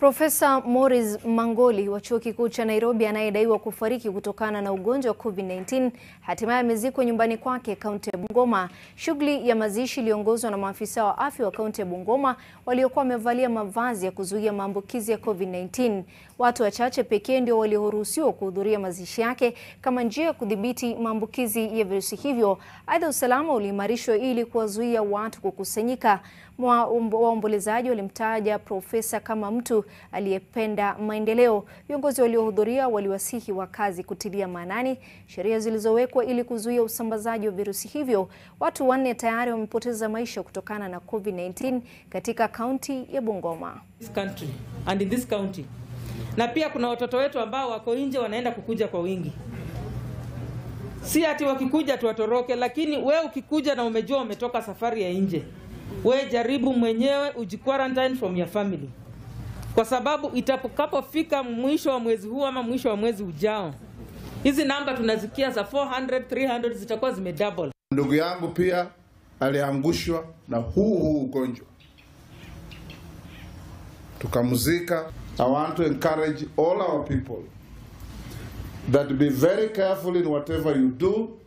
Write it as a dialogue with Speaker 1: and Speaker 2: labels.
Speaker 1: Profesa Morris Mangoli wa Chuo Kikuu cha Nairobi anayedaiwa kufariki kutokana na ugonjwa wa COVID-19 hatimaye amezikwa nyumbani kwake kaunti ya Bungoma. Shughuli ya mazishi iliongozwa na maafisa wa afya wa kaunti ya Bungoma waliokuwa wamevalia mavazi ya kuzuia maambukizi ya COVID-19. Watu wachache pekee ndio walioruhusiwa kuhudhuria mazishi yake kama njia ya kudhibiti maambukizi ya virusi hivyo. Aidha, usalama uliimarishwa ili kuwazuia watu kukusanyika. Waombolezaji walimtaja profesa kama mtu aliyependa maendeleo. Viongozi waliohudhuria waliwasihi wakazi kutilia maanani sheria zilizowekwa ili kuzuia usambazaji wa virusi hivyo. Watu wanne tayari wamepoteza maisha kutokana na COVID-19 katika kaunti ya Bungoma.
Speaker 2: This country and in this county. Na pia kuna watoto wetu ambao wako nje wanaenda kukuja kwa wingi. Si ati wakikuja tuwatoroke, lakini we ukikuja na umejua umetoka safari ya nje, we jaribu mwenyewe ujiquarantine from your family, kwa sababu itakapofika mwisho wa mwezi huu ama mwisho wa mwezi ujao, hizi namba tunazikia za 400 300 zitakuwa zimedouble.
Speaker 3: Ndugu yangu pia aliangushwa na huu huu ugonjwa tukamzika. I want to encourage all our people that be very careful in whatever you do